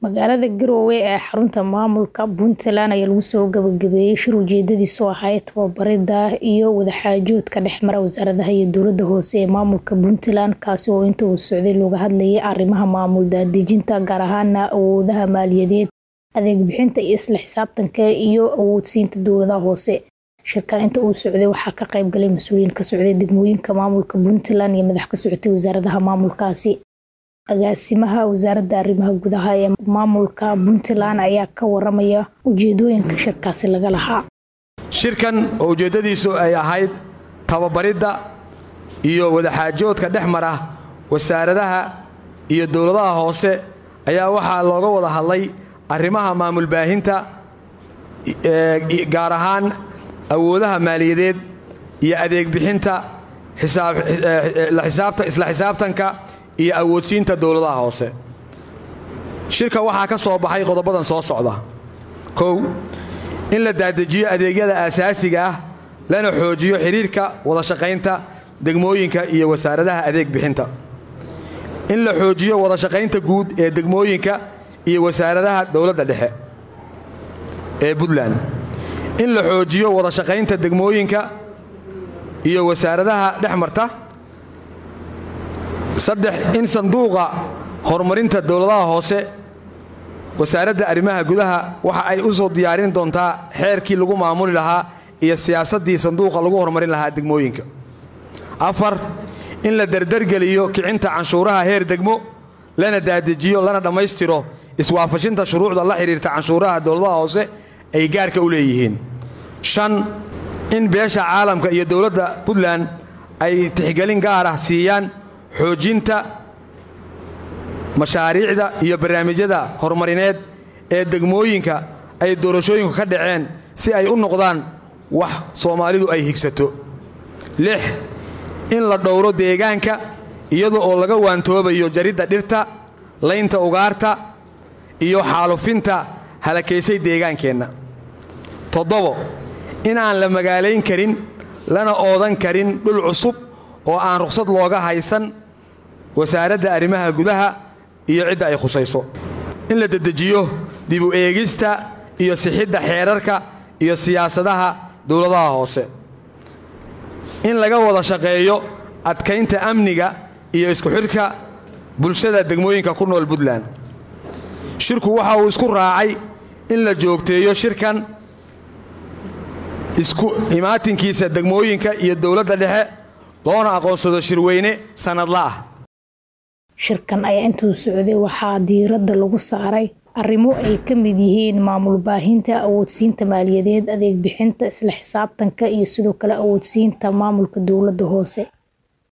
Magaalada Garowe ee xarunta maamulka Puntland ayaa lagu soo gabagabeeyay shir ujeedadiisu ahayd tababarida iyo wadaxaajoodka dhexmara wasaaradaha iyo dowladda hoose ee maamulka Puntland kaasi oo inta uu socday looga hadlayay arrimaha maamul daadejinta gaar ahaan awoodaha maaliyadeed, adeeg bixinta iyo isla xisaabtanka iyo awoodsiinta dowladaha hoose. Shirkan inta uu socday waxaa ka qayb galay mas'uuliyiin ka socday degmooyinka maamulka Puntland iyo madax ka socotay wasaaradaha maamulkaasi. Agaasimaha wasaaradda arrimaha gudaha ee maamulka Puntland ayaa ka waramaya ujeedooyinka shirkaasi laga lahaa. Shirkan oo ujeeddadiisu ay ahayd tababaridda iyo wadaxaajoodka dhex mara wasaaradaha iyo dowladaha hoose ayaa waxaa looga wada hadlay arrimaha maamul baahinta gaar ahaan awoodaha maaliyadeed iyo adeeg bixinta isla xisaabtanka iyo awoodsiinta dowladaha hoose shirka waxaa ka soo baxay qodobadan soo socda kow in la daadejiyo adeegyada aasaasiga ah lana xoojiyo xidhiirka wada shaqaynta degmooyinka iyo wasaaradaha adeeg bixinta in la xoojiyo wada shaqaynta guud ee degmooyinka iyo wasaaradaha dowladda dhexe ee puntland in la xoojiyo wada shaqaynta degmooyinka iyo wasaaradaha dhex marta saddex in sanduuqa horumarinta dowladaha hoose wasaaradda arrimaha gudaha waxa ay u soo diyaarin doontaa xeerkii lagu maamuli lahaa iyo siyaasaddii sanduuqa lagu horumarin lahaa degmooyinka afar in la derdergeliyo kicinta canshuuraha heer degmo lana daadejiyo lana dhammaystiro iswaafashinta shuruucda la xidhiirta canshuuraha dowladaha hoose ay gaarka u leeyihiin shan in beesha caalamka iyo dowladda puntland ay tixgelin gaar ah siiyaan xoojinta mashaariicda iyo barnaamijyada horumarineed ee degmooyinka ay doorashooyinku ka dhaceen si ay u noqdaan wax soomaalidu ay higsato lix in la dhowro deegaanka iyada oo laga waantoobayo jaridda dhirta laynta ugaarta iyo xaalufinta halakaysay deegaankeenna toddobo in aan la magaalayn karin lana oodan karin dhul cusub oo aan rukhsad looga haysan wasaaradda arrimaha gudaha iyo cidda ay khusayso in la dedejiyo dib u eegista iyo sixidda xeerarka iyo siyaasadaha dowladaha hoose in laga wada shaqeeyo adkaynta amniga iyo isku xidhka bulshada degmooyinka ku nool puntland shirku waxa uu isku raacay in la joogteeyo shirkan isku imaatinkiisa degmooyinka iyo dowladda dhexe loona aqoonsado shirweyne sannadla ah shirkan ayaa intuu socday waxaa diiradda lagu saaray arrimo ay ka mid yihiin maamul baahinta awoodsiinta maaliyadeed adeeg bixinta isla xisaabtanka iyo sidoo kale awoodsiinta maamulka dowladda hoose